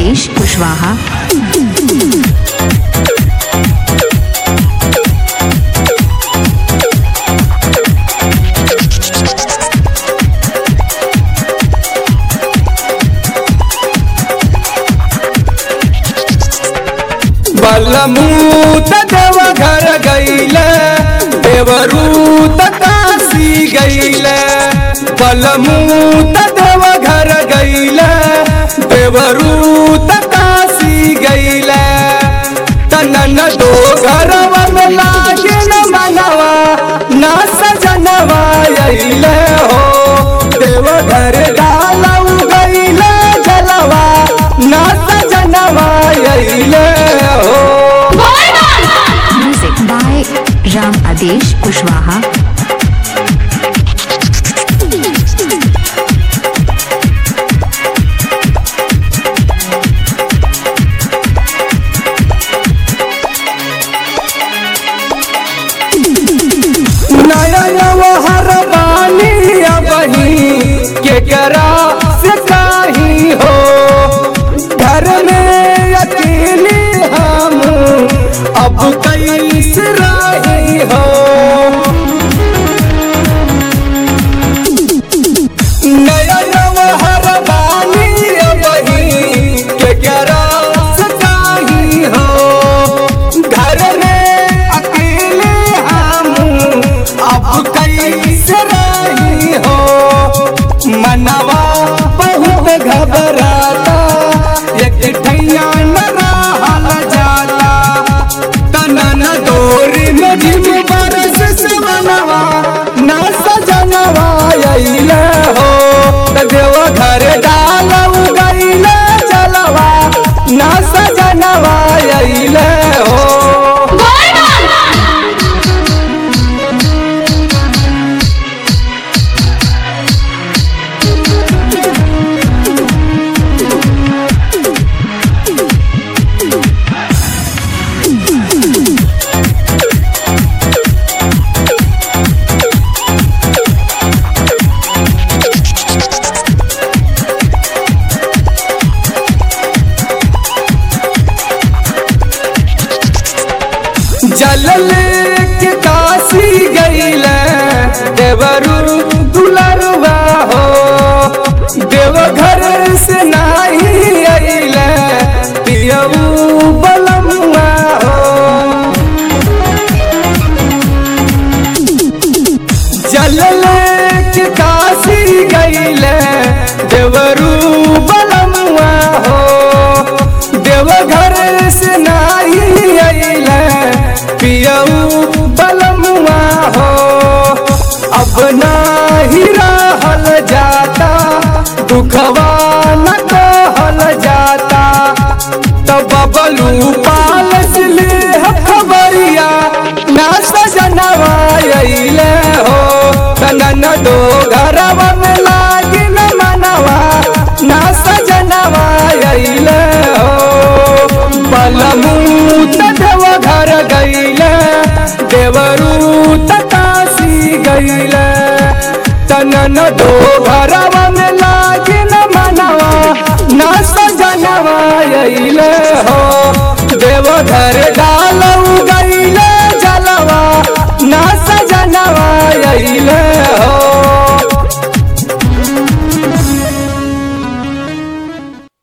आदेश कुशवाहा बलमूत देव घर गईले देवरूत काशी गईले बलमूत देव घर गईले देवरूत काशी गईले तनन दो घरवा में लागे न मनवा ना सजनवा अइले हो देव घर डालऊ गईले जलवा ना सजनवा अइले हो म्यूजिक बाय राम आदेश कुशवाहा नयन हर बानी बही के करा से काही हो घर में अकेले हम अब कैसे रही हो नयन हर बानी बही के करा से काही हो घर में अकेले हम अब कैसे रही हो मनवा बहुत घबराता एक ठैया न रहल जाता तनन डोरी में झिम बरस से मनवा ना सजनवा अइले हो त देव घर डालऊ गइले चलवा ना सजनवा अइले हो जलल के काशी गईले देवरू दुलरवा हो देवघर से नाही अइले पियऊ बलमुआ हो जलल के काशी गईले देवरू बलमुआ हो देवघर से नाही अइले पियऊ बलमुआ हो अब नाही रहल जाता दुखवा न कहल जाता तब बबलू पालस ले खबरिया ना सजनवा अइले हो तनन दो घरवा में लागी न मनवा ना सजनवा अइले हो बलमूत देव घर गईले देवरूत काशी गईले तनन दो घरवा में लागी न मनवा ना सजनवा अइले हो देव घर डा